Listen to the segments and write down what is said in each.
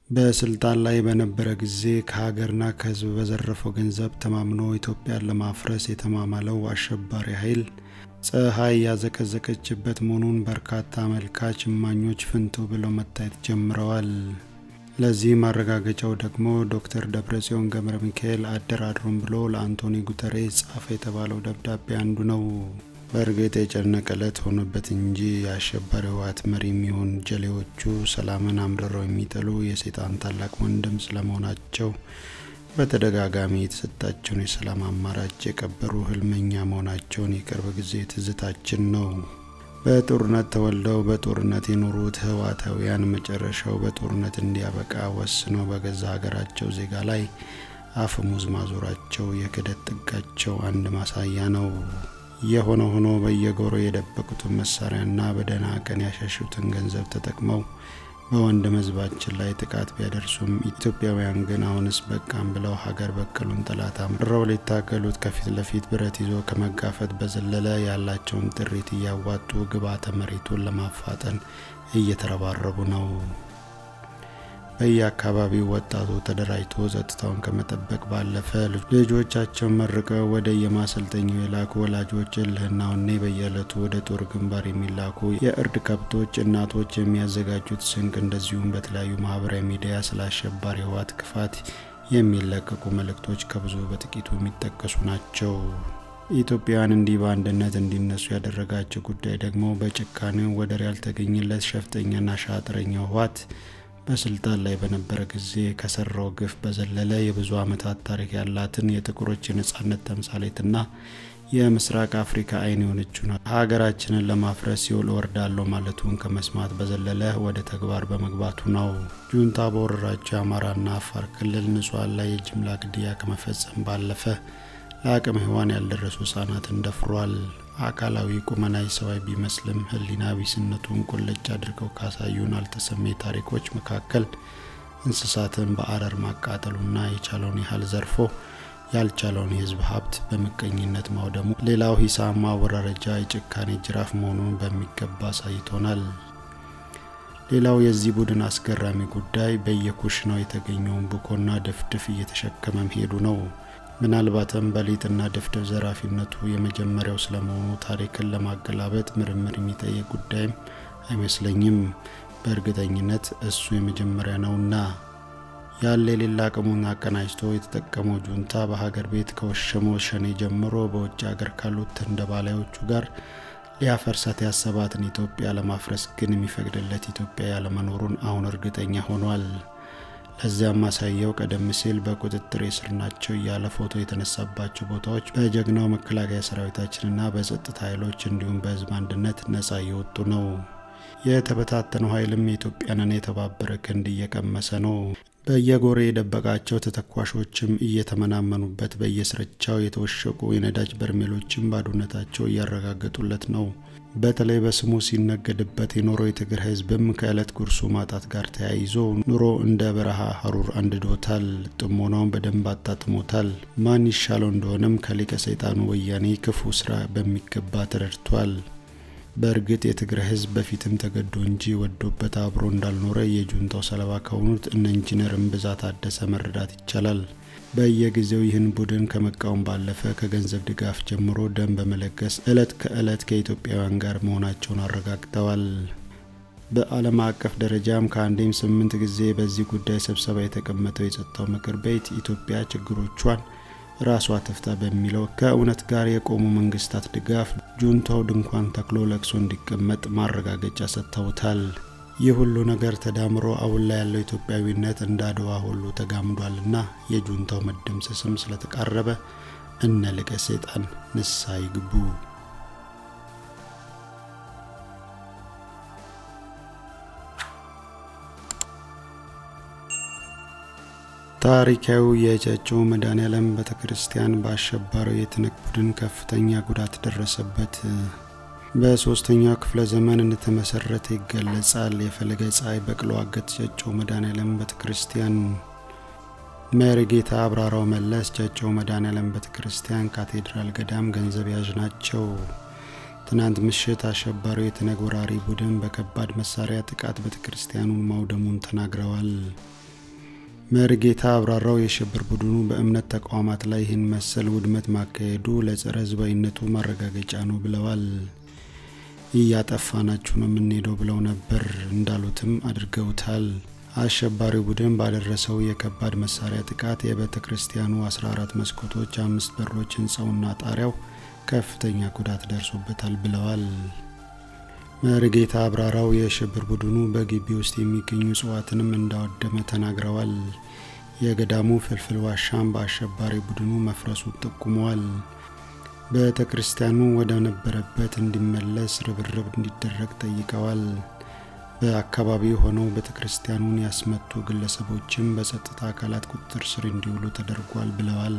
በስልጣን ላይ በነበረ ጊዜ ከሀገርና ከሕዝብ በዘረፈው ገንዘብ ተማምኖ ኢትዮጵያን ለማፍረስ የተማማለው አሸባሪ ኃይል ፀሐይ ያዘቀዘቀችበት መሆኑን በርካታ አመልካች እማኞች ፍንትው ብለው መታየት ጀምረዋል። ለዚህ ማረጋገጫው ደግሞ ዶክተር ደብረጽዮን ገብረ ሚካኤል አደራድሩም ብሎ ለአንቶኒ ጉተሬስ ጻፈ የተባለው ደብዳቤ አንዱ ነው። በእርግጥ የጨነቀ ዕለት ሆኖበት እንጂ የአሸባሪ ህወሓት መሪ የሚሆን ጀሌዎቹ ሰላምን አምርረው የሚጠሉ የሰይጣን ታላቅ ወንድም ስለመሆናቸው በተደጋጋሚ የተሰጣቸውን የሰላም አማራጭ የቀበሩ ህልመኛ መሆናቸውን የቅርብ ጊዜ ትዝታችን ነው። በጦርነት ተወልደው በጦርነት የኖሩት ህወሓታውያን መጨረሻው በጦርነት እንዲያበቃ ወስነው በገዛ ሀገራቸው ዜጋ ላይ አፈሙዝ ማዞራቸው የክደት ጥጋቸው አንድ ማሳያ ነው። የሆነ ሆኖ በየጎሮ የደበቁትን መሳሪያና በደህና ቀን ያሸሹትን ገንዘብ ተጠቅመው በወንድም ህዝባችን ላይ ጥቃት ቢያደርሱም ኢትዮጵያውያን ግን አሁንስ በቃም ብለው ሀገር በቀሉን ጠላት አምርረው ሊታገሉት ከፊት ለፊት ብረት ይዞ ከመጋፈጥ በዘለለ ያላቸውን ጥሪት እያዋጡ ግብዓተ መሬቱን ለማፋጠን እየተረባረቡ ነው። በየአካባቢው ወጣቱ ተደራጅቶ ጸጥታውን ከመጠበቅ ባለፈ ልጆቻቸውን መርቀው ወደ የማሰልጠኛው የላኩ ወላጆች እልህና ወኔ በየዕለቱ ወደ ጦር ግንባር የሚላኩ የእርድ ከብቶች እናቶች የሚያዘጋጁት ስንቅ፣ እንደዚሁም በተለያዩ ማህበራዊ ሚዲያ ስለ አሸባሪ ህወሓት ክፋት የሚለቀቁ መልእክቶች ከብዙ በጥቂቱ የሚጠቀሱ ናቸው። ኢትዮጵያውያን እንዲህ በአንድነት እንዲነሱ ያደረጋቸው ጉዳይ ደግሞ በጭካኔው ወደር ያልተገኘለት ሸፍጠኛና ሻጥረኛው ህወሓት በስልጣን ላይ በነበረ ጊዜ ከሰራው ግፍ በዘለለ የብዙ ዓመታት ታሪክ ያላትን የጥቁሮች የነጻነት ተምሳሌትና የምስራቅ አፍሪካ አይን የሆነችውን ሀገራችንን ለማፍረስ ሲኦል እወርዳለሁ ማለቱን ከመስማት በዘለለ ወደ ተግባር በመግባቱ ነው። ጁንታ በወረራቸው የአማራና አፋር ክልል ንጹሐን ላይ የጅምላ ግድያ ከመፈጸም ባለፈ ለአቅመ ሔዋን ያልደረሱ ህጻናትን ደፍሯል። አካላዊ ቁመናዊ ሰዋዊ ቢመስልም ህሊና ቢስነቱን ቁልጭ አድርገው ካሳዩን አልተሰሜ ታሪኮች መካከል እንስሳትን በአረር ማቃጠሉና የቻለውን ያህል ዘርፎ ያልቻለውን የህዝብ ሀብት በምቀኝነት ማውደሙ ሌላው ሂሳብ ማወራረጃ የጭካኔ ጅራፍ መሆኑን በሚገባ አሳይቶናል። ሌላው የዚህ ቡድን አስገራሚ ጉዳይ በየኩሽናው የተገኘውን ቡኮና ድፍድፍ እየተሸከመ መሄዱ ነው። ምናልባትም በሊጥና ድፍድፍ ዘራፊነቱ የመጀመሪያው ስለመሆኑ ታሪክን ለማገላበጥ ምርምር የሚጠይቅ ጉዳይም አይመስለኝም። በእርግጠኝነት እሱ የመጀመሪያ ነውና ያለ የሌላ አቅሙን አቀናጅቶ የተጠቀመው ጁንታ በሀገር ቤት ከወሸመው ሸኔ ጀምሮ በውጭ ሀገር ካሉት ተንደባላዮቹ ጋር ሊያፈርሳት ያሰባትን ኢትዮጵያ ለማፍረስ ግን የሚፈቅድለት ኢትዮጵያ ያለመኖሩን አሁን እርግጠኛ ሆኗል። ለዚያም ማሳያው ቀደም ሲል በቁጥጥር ስር ናቸው እያለ ፎቶ የተነሳባቸው ቦታዎች በጀግናው መከላከያ ሰራዊታችንና በጸጥታ ኃይሎች እንዲሁም በህዝብ አንድነት ነጻ እየወጡ ነው። የተበታተነው ኃይልም የኢትዮጵያንን የተባበረ ክንድ እየቀመሰ ነው። በየጎሬ የደበቃቸው ተተኳሾችም እየተመናመኑበት በየስርቻው የተወሸቁ የነዳጅ በርሜሎችም ባዶነታቸው እያረጋገጡለት ነው። በተለይ በስሙ ሲነገድበት የኖረው የትግራይ ህዝብም ከዕለት ጉርሱ ማጣት ጋር ተያይዞ ኑሮ እንደ በረሃ ሀሩር አንድዶታል። ጥሞናውን በደንብ አጣጥሞታል። ማን ይሻለው እንደሆነም ከሊቀ ሰይጣኑ ወያኔ ክፉ ስራ በሚገባ ተረድቷል። በእርግጥ የትግራይ ህዝብ በፊትም ተገዶ እንጂ ወዶበት አብሮ እንዳልኖረ የጁንታው ሰለባ ከሆኑት እነ ኢንጂነር እምብዛ ታደሰ መረዳት ይቻላል። በየጊዜው ይህን ቡድን ከመቃወም ባለፈ ከገንዘብ ድጋፍ ጀምሮ ደም በመለገስ ዕለት ከዕለት ከኢትዮጵያውያን ጋር መሆናቸውን አረጋግጠዋል። በዓለም አቀፍ ደረጃም ከአንዴም ስምንት ጊዜ በዚህ ጉዳይ ስብሰባ የተቀመጠው የጸጥታው ምክር ቤት ኢትዮጵያ ችግሮቿን ራሷ ትፍታ በሚለው ከእውነት ጋር የቆሙ መንግስታት ድጋፍ ጁንታው ድንኳን ተክሎ ለቅሶ እንዲቀመጥ ማረጋገጫ ሰጥተውታል። ይህ ሁሉ ነገር ተዳምሮ አሁን ላይ ያለው ኢትዮጵያዊነት እንደ አድዋ ሁሉ ተጋምዷልና የጁንታው መደምሰስም ስለተቃረበ እነ ልቀ ሰይጣን ንስሐ ይግቡ። ታሪካዊ የጨጮ መድኃኔዓለም ቤተ ክርስቲያን በአሸባሪው የትነግ ቡድን ከፍተኛ ጉዳት ደረሰበት። በሶስተኛው ክፍለ ዘመን እንደተመሰረተ ይገለጻል። የፈለገ ፀሐይ በቅሎ አገት ጨጮ መድኃኔዓለም ቤተ ክርስቲያን መሪጌታ አብራራው መለስ ጨጮ መድኃኔዓለም ቤተ ክርስቲያን ካቴድራል ገዳም ገንዘብ ያዥ ናቸው። ትናንት ምሽት አሸባሪው የትነግ ወራሪ ቡድን በከባድ መሳሪያ ጥቃት ቤተ ክርስቲያኑን ማውደሙን ተናግረዋል። መርጌታ አብራራው የሽብር ቡድኑ በእምነት ተቋማት ላይ ይህን መሰል ውድመት ማካሄዱ ለጸረ ህዝባዊነቱ ማረጋገጫ ነው ብለዋል። እያጠፋናችሁ ነው የምንሄደው ብለው ነበር እንዳሉትም አድርገውታል። አሸባሪው ቡድን ባደረሰው የከባድ መሳሪያ ጥቃት የቤተ ክርስቲያኑ 14 መስኮቶች፣ አምስት በሮች፣ ህንፃውና ጣሪያው ከፍተኛ ጉዳት ደርሶበታል ብለዋል። መርጌታ አብራራው የሽብር ቡድኑ በግቢ ውስጥ የሚገኙ እጽዋትንም እንዳወደመ ተናግረዋል። የገዳሙ ፍልፍል ዋሻም በአሸባሪ ቡድኑ መፍረሱን ጠቁመዋል። ቤተ ክርስቲያኑ ወደ ነበረበት እንዲመለስ ርብርብ እንዲደረግ ጠይቀዋል። በአካባቢው ሆነው ቤተ ክርስቲያኑን ያስመቱ ግለሰቦችም በጸጥታ አካላት ቁጥጥር ስር እንዲውሉ ተደርጓል ብለዋል።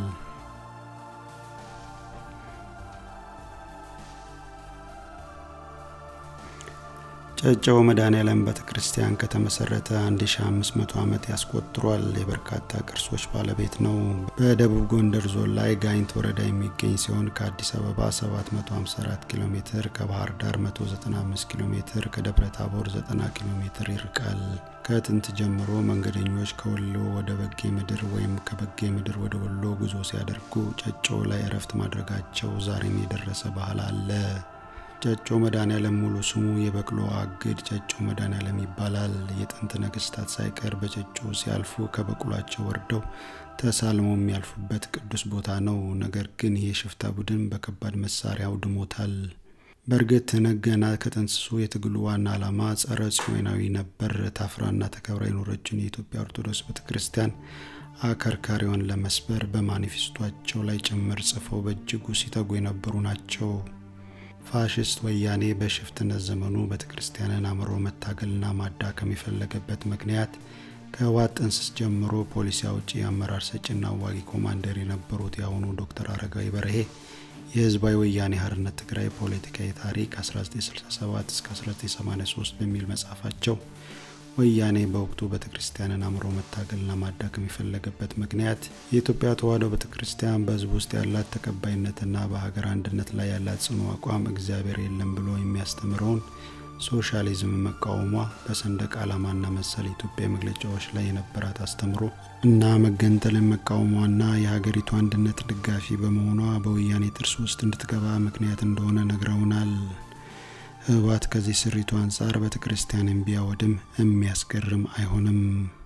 ጨጨሆ መድኃኔዓለም ቤተ ክርስቲያን ከተመሰረተ 1500 ዓመት ያስቆጥሯል። የበርካታ ቅርሶች ባለቤት ነው። በደቡብ ጎንደር ዞን ላይ ጋይንት ወረዳ የሚገኝ ሲሆን ከአዲስ አበባ 754 ኪሎ ሜትር፣ ከባህር ዳር 195 ኪሎ ሜትር፣ ከደብረ ታቦር 90 ኪሎ ሜትር ይርቃል። ከጥንት ጀምሮ መንገደኞች ከወሎ ወደ በጌ ምድር ወይም ከበጌ ምድር ወደ ወሎ ጉዞ ሲያደርጉ ጨጨሆ ላይ እረፍት ማድረጋቸው ዛሬም የደረሰ ባህል አለ። ጨጮ መድኃኔዓለም ሙሉ ስሙ የበቅሎ አግድ ጨጮ መድኃኔዓለም ይባላል። የጥንት ነገስታት ሳይቀር በጨጮ ሲያልፉ ከበቅሏቸው ወርደው ተሳልመው የሚያልፉበት ቅዱስ ቦታ ነው። ነገር ግን ይህ የሽፍታ ቡድን በከባድ መሳሪያ አውድሞታል። በእርግጥ ገና ከጥንስሱ የትግሉ ዋና ዓላማ ጸረ ጽዮናዊ ነበር። ታፍራና ተከብራ የኖረችን የኢትዮጵያ ኦርቶዶክስ ቤተ ክርስቲያን አከርካሪዋን ለመስበር በማኒፌስቷቸው ላይ ጭምር ጽፈው በእጅጉ ሲተጉ የነበሩ ናቸው። ፋሽስት ወያኔ በሽፍትነት ዘመኑ ቤተ ክርስቲያንን አምሮ መታገልና ማዳከም የፈለገበት ምክንያት ከህወሓት ጥንስስ ጀምሮ ፖሊሲ አውጪ፣ አመራር ሰጪና አዋጊ ኮማንደር የነበሩት የአሁኑ ዶክተር አረጋዊ በርሄ የህዝባዊ ወያኔ ሓርነት ትግራይ ፖለቲካዊ ታሪክ 1967 እስከ 1983 በሚል መጽሐፋቸው ወያኔ በወቅቱ ቤተ ክርስቲያንን አምሮ መታገልና ማዳከም የፈለገበት ምክንያት የኢትዮጵያ ተዋሕዶ ቤተ ክርስቲያን በህዝብ ውስጥ ያላት ተቀባይነትና በሀገር አንድነት ላይ ያላት ጽኑ አቋም እግዚአብሔር የለም ብሎ የሚያስተምረውን ሶሻሊዝም መቃወሟ፣ በሰንደቅ ዓላማና መሰል የኢትዮጵያ መግለጫዎች ላይ የነበራት አስተምሮ እና መገንጠልን መቃወሟና የሀገሪቱ አንድነት ደጋፊ በመሆኗ በወያኔ ጥርስ ውስጥ እንድትገባ ምክንያት እንደሆነ ነግረውናል። ህወሓት ከዚህ ስሪቱ አንጻር ቤተ ክርስቲያንን ቢያወድም የሚያስገርም አይሆንም።